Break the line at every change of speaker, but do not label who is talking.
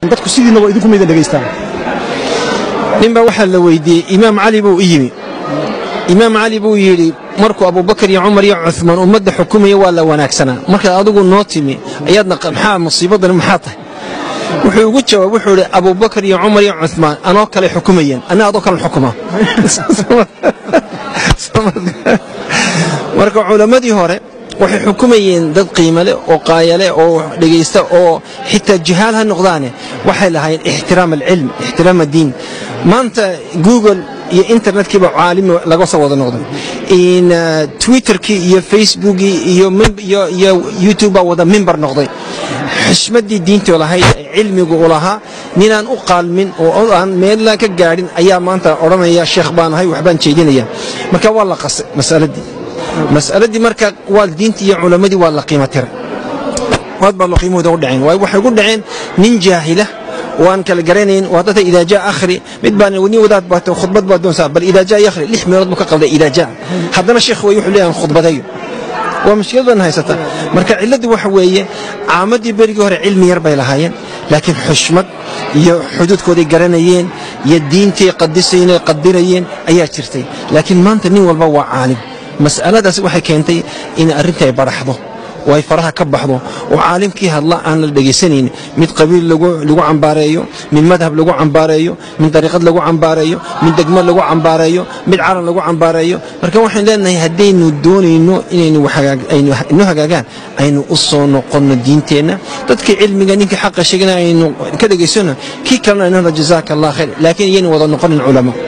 dadku sidiinaba idinku mayda dhegaystaan
ninbaa waxaa la weydiiyey imaam cali buu u yimi imaam cali buu yidhi markuu abubakar iyo cumar iyo cumaan ummadda xukumaya waa la wanaagsanaa markaad adigu noo timi ayaadna maxaa musiibadani maxaa tahay wuxuu ugu jawaab wuxuu idhi abubakar iyo cumar iyo cumaan anoo kale xukumayeen anna adoo kalen xukumaa marka culammadii hore waxay xukumayeen dad qiimo leh oo qaayale oo dhegaysta oo xitaa jihaal ha noqdaane waxay lahaayeen ixtiraam alcilm ixtiraam addiin maanta google iyo internetkiiba caalimi laga soo wada noqday in twitterkii iyo facebookii iyo iyo youtube baa wada mimbar noqday xishmaddii diintii lahayd ee cilmigu u lahaa ninaan u qaalmin oo aan meelna ka gaadhin ayaa maanta odhanaya sheekh baan ahay waxbaan jeedinaya marka waa la qasay masaladii mas'aladii marka waa diintii iyo culammadii waa la qiimo tiray waad baa loo qiimahooda u dhaceen waayo waxay ku dhaceen nin jaahila waan kala garanayn waa dadka idaa jaa akhri mid baan nin wadaad baatay khudbad baa doonsaa bal idaa jaa yakhri lix meelood buu ka qalday idaa jaa haddana sheekh way wuxuu leeyahay khudbadeeyo waa mushkilad baan haysata marka cilladdu waxa weeye caamadii berigii hore cilmi yar bay lahaayeen laakiin xushmad iyo xuduudkooday garanayeen iyo diintay qadisayeen qadirayeen ayaa jirtay laakiin maanta nin walba waa caalim mas'aladaas waxay keentay in arrinta ay baraxdo oo ay faraha ka baxdo oo caalimkii hadla aan la dhegaysanayn mid qabiil lagu cambaareeyo mid madhab lagu cambaareeyo mid dariiqad lagu cambaareeyo mid degmo lagu cambaareeyo mid calan lagu cambaareeyo marka waxaan leenahay haddaynu doonayno inaynu inoo hagaagaan aynu u soo noqonno diinteenna dadkii cilmiga ninkii xaqa sheegana aynu ka dhegaysano kii kalena aynu jazaaka allah khayr laakiin iyaynu wada noqonin culamo